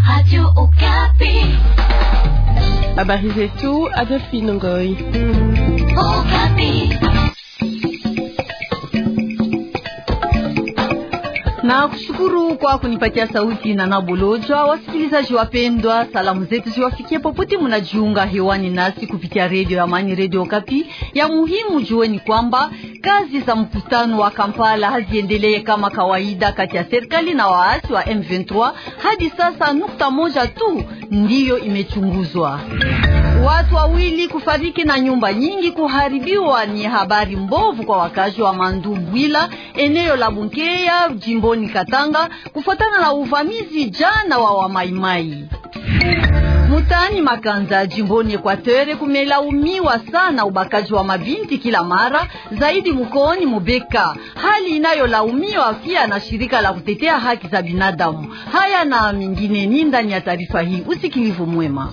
Habari zetu Adolphine Ngoi. na kushukuru kwa kunipatia sauti na nabolojwa. Wasikilizaji wapendwa, salamu zetu ziwafikie popote munajiunga hewani nasi kupitia redio ya Amani, redio Kapi. Ya muhimu jueni kwamba kazi za mkutano wa Kampala haziendelee kama kawaida kati ya serikali na waasi wa M23. Hadi sasa nukta moja tu ndiyo imechunguzwa. Watu wawili kufariki na nyumba nyingi kuharibiwa ni habari mbovu kwa wakazi wa Mandumbwila, eneo la Bunkeya, jimboni Katanga, kufuatana na uvamizi jana wa wamaimai Mutaani Makanza jimboni Ekwatere kumelaumiwa sana ubakaji wa mabinti kila mara zaidi mkooni Mubeka, hali inayolaumiwa pia na shirika la kutetea haki za binadamu. Haya na mingine ni ndani ya taarifa hii. Usikilivu mwema.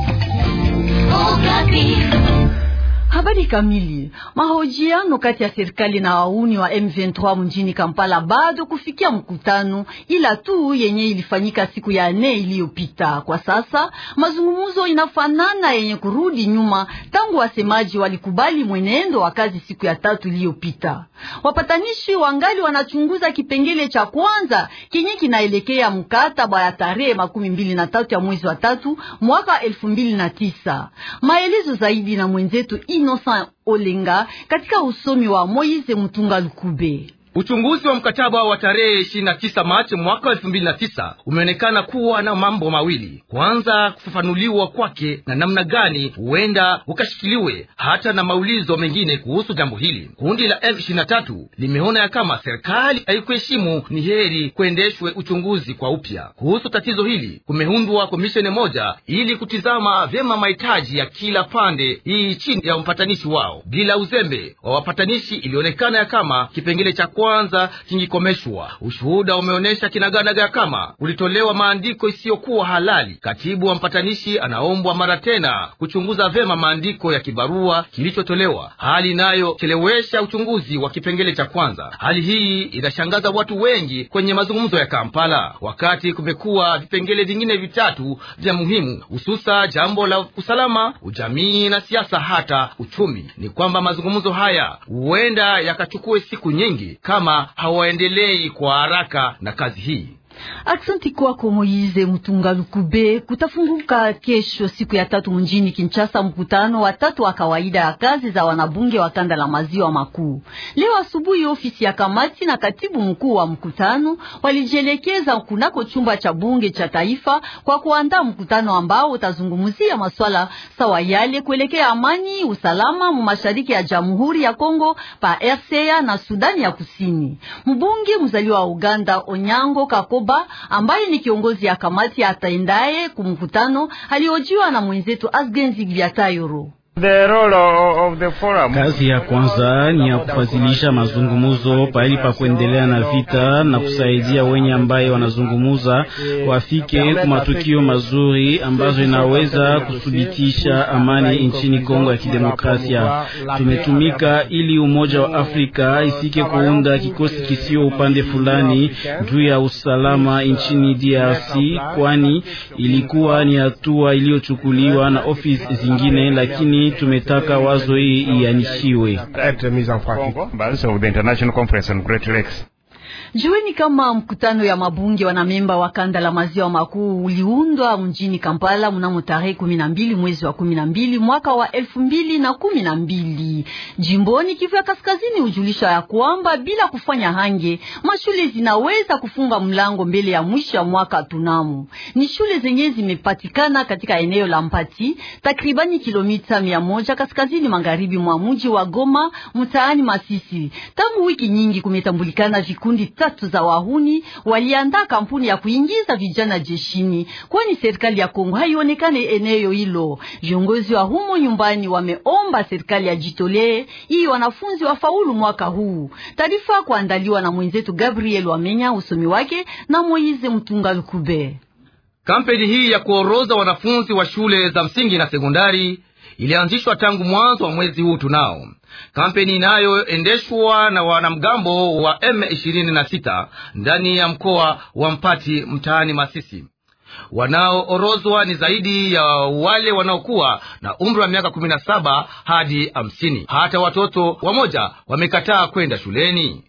Habari kamili. Mahojiano kati ya serikali na wauni wa M23 mjini Kampala bado kufikia mkutano, ila tu yenye ilifanyika siku ya nne iliyopita. Kwa sasa mazungumzo inafanana yenye kurudi nyuma tangu wasemaji walikubali mwenendo wa kazi siku ya tatu iliyopita. Wapatanishi wangali wanachunguza kipengele cha kwanza kenye kinaelekea mkataba ya tarehe makumi mbili na tatu ya mwezi wa tatu mwaka elfu mbili na tisa. Maelezo zaidi na mwenzetu Innocent Olenga katika usomi wa Moize Mutunga Lukube. Uchunguzi wa mkataba wa tarehe 29 Machi mwaka 2009 umeonekana kuwa na mambo mawili. Kwanza, kufafanuliwa kwake na namna gani huenda ukashikiliwe, hata na maulizo mengine kuhusu jambo hili. Kundi la M23 limeona ya kama serikali haikuheshimu, ni heri kuendeshwe uchunguzi kwa upya kuhusu tatizo hili. Kumeundwa komisheni moja ili kutizama vyema mahitaji ya kila pande, hii chini ya mpatanishi wao. Bila uzembe wa wapatanishi, ilionekana ya kama kipengele cha kwanza kingikomeshwa. Ushuhuda umeonyesha kinaganaga kama kulitolewa maandiko isiyokuwa halali. Katibu wa mpatanishi anaombwa mara tena kuchunguza vyema maandiko ya kibarua kilichotolewa, hali inayochelewesha uchunguzi wa kipengele cha kwanza. Hali hii inashangaza watu wengi kwenye mazungumzo ya Kampala, wakati kumekuwa vipengele vingine vitatu vya muhimu, hususa jambo la usalama, ujamii na siasa, hata uchumi. Ni kwamba mazungumzo haya huenda yakachukue siku nyingi kama hawaendelei kwa haraka na kazi hii. Aksanti kwako Moize Mutunga Lukube. Kutafunguka kesho siku ya tatu mjini Kinshasa mkutano wa tatu wa kawaida ya kazi za wanabunge wa kanda la maziwa makuu. Leo asubuhi ofisi ya kamati na katibu mkuu wa mkutano walijielekeza kunako chumba cha bunge cha taifa kwa kuandaa mkutano ambao utazungumzia maswala sawa yale kuelekea amani, usalama mu mashariki ya Jamhuri ya Kongo pa RCA na Sudani ya Kusini. Mbunge mzaliwa wa Uganda Onyango Kakoba ambaye ni kiongozi ya kamati ataendaye kumkutano aliojiwa na mwenzetu Asgenzi Giatayoro. Kazi ya kwanza ni ya kufadhilisha mazungumuzo pahali pa kuendelea na vita na kusaidia wenye ambaye wanazungumuza wafike kwa matukio mazuri ambazo inaweza kuthibitisha amani nchini Kongo ya Kidemokrasia. Tumetumika ili Umoja wa Afrika ifike kuunda kikosi kisio upande fulani juu ya usalama nchini DRC, kwani ilikuwa ni hatua iliyochukuliwa na ofisi zingine, lakini tumetaka wazo hii ianishiwe. Jueni kama mkutano ya mabunge wanamemba wa kanda la maziwa makuu uliundwa mjini Kampala mnamo tarehe kumi na mbili mwezi wa kumi na mbili mwaka wa elfu mbili na kumi na mbili. Jimboni Kivu ya Kaskazini hujulisha ya kwamba bila kufanya hange mashule zinaweza kufunga mlango mbele ya mwisho ya mwaka tunamo. Ni shule zenye zimepatikana katika eneo la Mpati, takribani kilomita mia moja kaskazini magharibi mwa mji wa Goma, mtaani Masisi. Tangu wiki nyingi kumetambulikana vikundi tatu za wahuni waliandaa kampuni ya kuingiza vijana jeshini, kwani serikali ya Kongo haionekane eneo hilo. Viongozi wa humo nyumbani wameomba serikali ajitolee ili wanafunzi wafaulu mwaka huu. Taarifa kuandaliwa na mwenzetu Gabriel Wamenya, usomi wake na Moize Mtunga Lukube. Kampeni hii ya kuoroza wanafunzi wa shule za msingi na sekondari ilianzishwa tangu mwanzo wa mwezi huu tunao kampeni inayoendeshwa na wanamgambo wa M26 ndani ya mkoa wa Mpati mtaani Masisi. Wanaoorozwa ni zaidi ya wale wanaokuwa na umri wa miaka kumi na saba hadi hamsini. Hata watoto wamoja wamekataa kwenda shuleni.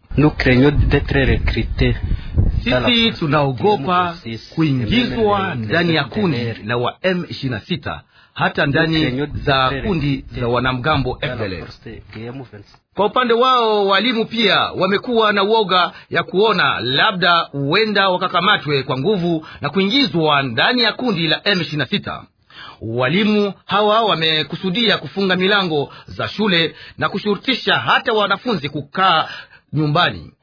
Sisi tunaogopa kuingizwa ndani ya kundi la wa M26 hata ndani za kundi za wanamgambo FDLR. Kwa upande wao walimu pia wamekuwa na uoga ya kuona labda huenda wakakamatwe kwa nguvu na kuingizwa ndani ya kundi la M26. Walimu hawa wamekusudia kufunga milango za shule na kushurutisha hata wanafunzi kukaa nyumbani.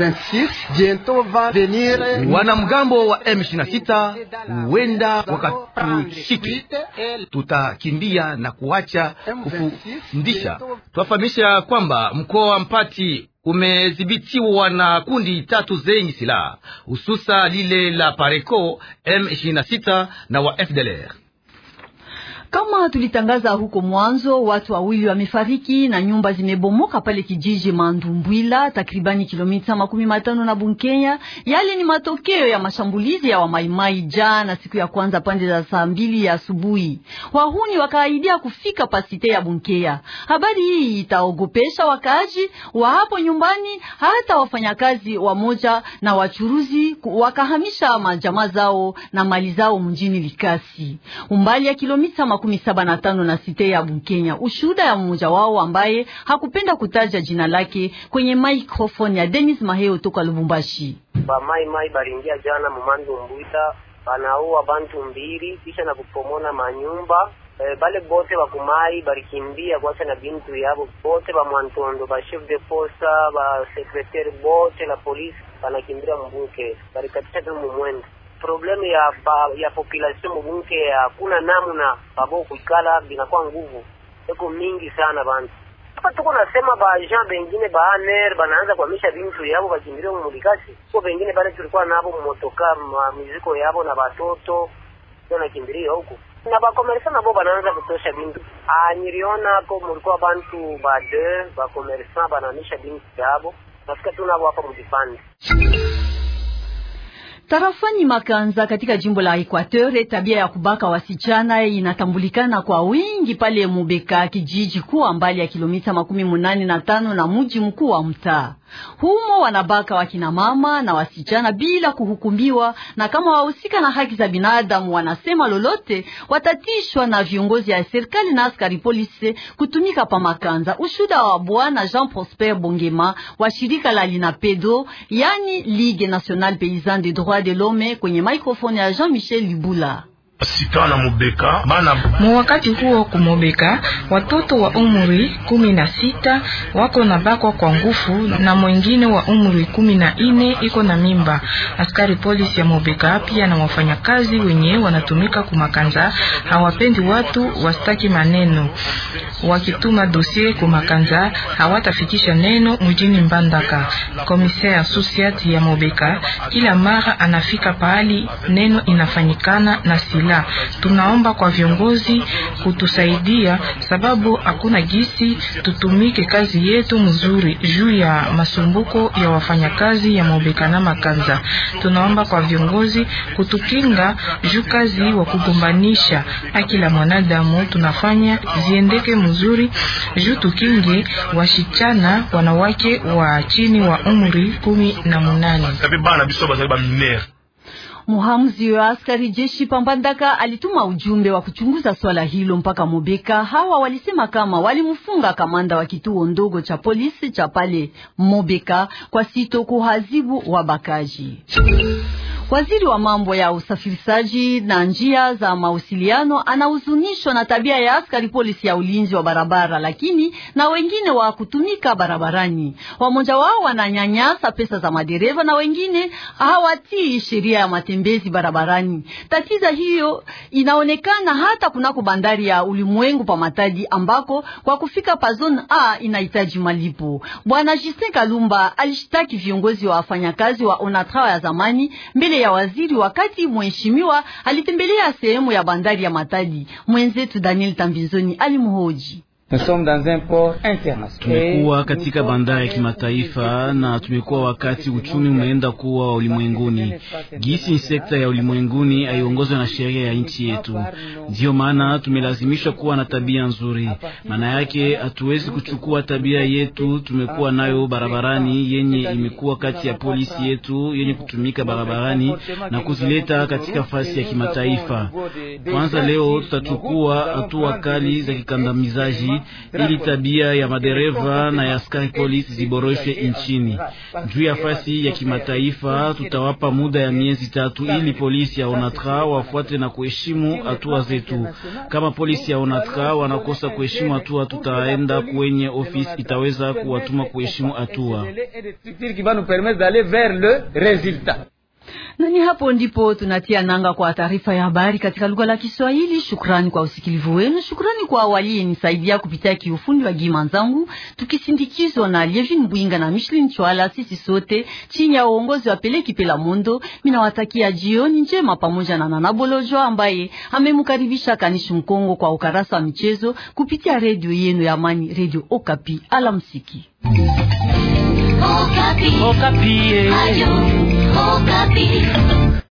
Wanamgambo wa M26 huenda wakatushike, tutakimbia na kuacha kufundisha. Twafahamisha kwamba mkoa wa Mpati umedhibitiwa na kundi tatu zenye silaha hususa lile la Pareco, M26 na wa FDLR. Kama tulitangaza huko mwanzo, watu wawili wamefariki na nyumba zimebomoka pale kijiji Mandumbwila, takribani kilomita makumi matano na Bunkenya. Yale ni matokeo ya mashambulizi ya wamaimai jana siku ya kwanza pande za saa mbili ya asubuhi. Wahuni wakaahidia kufika pasite ya Bunkeya. Habari hii itaogopesha wakaaji wa hapo nyumbani, hata wafanyakazi wamoja na wachuruzi wakahamisha majamaa zao na mali zao mjini Likasi, umbali ya kilomita makumi saba na tano na site ya Bunkenya. Ushuhuda ya mmoja wao ambaye hakupenda kutaja jina lake kwenye microphone ya Denis Maheo toka Lubumbashi. Bamai mai baringia jana mumandu mbwita banaua bantu mbili kisha na kupomona manyumba e, bale bote bakumai barikimbia kwacha na bintu yabo bote ba mwantondo ba chef de posta ba secretaire bote la polisi banakimbia mbunke barikatisha tu mumwendo problemu ya ba, ya population mubunke hakuna namna babo kuikala binakuwa nguvu eko mingi sana bantu hapa tuko nasema ba agent bengine ba aner banaanza kuhamisha bintu yabo bakimbilie mumulikasi ko bengine bale tulikuwa nabo mumotoka miziko yabo na batoto ndio nakimbilia huko na bakomersa nabo banaanza kutosha bintu ah niliona ko mulikuwa bantu ba deux bakomersa banahamisha bintu yabo nafika tu nabo hapa mujipande Tarafani Makanza katika jimbo la Equateur, tabia ya kubaka wasichana inatambulikana kwa wingi pale Mubeka, kijiji kuwa mbali ya kilomita makumi munane na tano na mji mkuu wa mtaa humo. Wanabaka wakina mama na wasichana bila kuhukumiwa, na kama wahusika na haki za binadamu wanasema lolote, watatishwa na viongozi ya serikali na askari polisi kutumika pa Makanza. Ushuda wa bwana Jean Prosper Bongema wa shirika la Linapedo, yani Ligue Nationale Paysanne des Droits de l'Homme, kwenye microphone ya Jean-Michel Libula. Mu wakati huo kumobeka watoto wa umri kumi na sita wako na bakwa kwa nguvu na mwengine wa umri kumi na ine iko na mimba. Askari polisi ya Mobeka pia na wafanyakazi wenye wanatumika kumakanza hawapendi watu wastaki maneno, wakituma dosie kumakanza hawatafikisha neno mjini Mbandaka. Komisaire associate ya Mobeka kila mara anafika pahali neno inafanyikana na sila Tunaomba kwa viongozi kutusaidia, sababu hakuna gisi tutumike kazi yetu mzuri juu ya masumbuko ya wafanyakazi ya Mobeka na Makanza. Tunaomba kwa viongozi kutukinga juu kazi wa kugombanisha haki la mwanadamu tunafanya ziendeke mzuri juu tukinge washichana wanawake wa chini wa umri kumi na munane. Muhamuzi wa askari jeshi Pambandaka alituma ujumbe wa kuchunguza swala hilo mpaka Mobeka. Hawa walisema kama walimfunga kamanda wa kituo ndogo cha polisi cha pale Mobeka kwa sito kuhazibu wabakaji. Waziri wa mambo ya usafirishaji na njia za mawasiliano anahuzunishwa na tabia ya askari polisi ya ulinzi wa barabara, lakini na wengine wa kutumika barabarani. Wamoja wao wananyanyasa pesa za madereva na wengine hawatii sheria ya matembezi barabarani. Tatizo hiyo inaonekana hata kunako bandari ya ulimwengu pa Matadi, ambako kwa kufika pa zone A inahitaji malipo. Bwana Justin Kalumba alishitaki viongozi wa wafanyakazi wa Onatra ya zamani mbele ya waziri wakati mheshimiwa alitembelea sehemu ya bandari ya Matadi. Mwenzetu Daniel Tambizoni alimhoji. Tumekuwa katika bandari ya kimataifa na tumekuwa wakati uchumi umeenda kuwa wa ulimwenguni. Gisi ni sekta ya ulimwenguni haiongozwe na sheria ya nchi yetu, ndiyo maana tumelazimishwa kuwa na tabia nzuri. Maana yake hatuwezi kuchukua tabia yetu tumekuwa nayo barabarani, yenye imekuwa kati ya polisi yetu yenye kutumika barabarani na kuzileta katika fasi ya kimataifa. Kwanza leo tutachukua hatua kali za kikandamizaji ili tabia ya madereva na ya askari polisi ziboreshwe nchini. Juu ya fasi ya kimataifa, tutawapa muda ya miezi tatu ili polisi ya ONATRA wafuate na kuheshimu hatua zetu. Kama polisi ya ONATRA wanakosa kuheshimu hatua, tutaenda kwenye ofisi itaweza kuwatuma kuheshimu hatua. Na ni hapo ndipo tunatia nanga kwa taarifa ya habari katika lugha la Kiswahili. Shukrani kwa usikilivu wenu, shukrani kwa waliyenisaidia kupitia kiufundi wa gima zangu, tukisindikizwa na Lievin Bwinga na Michelin Chwala. Sisi sote chini ya uongozi wa Peleki Pela Mondo, minawatakia jioni njema pamoja na Nana Bolojwa ambaye amemkaribisha Kanishi Mkongo kwa ukarasa wa michezo kupitia redio yenu ya Amani, Redio Okapi. Alamsiki. Okapi. Okapi. Ayo, Okapi.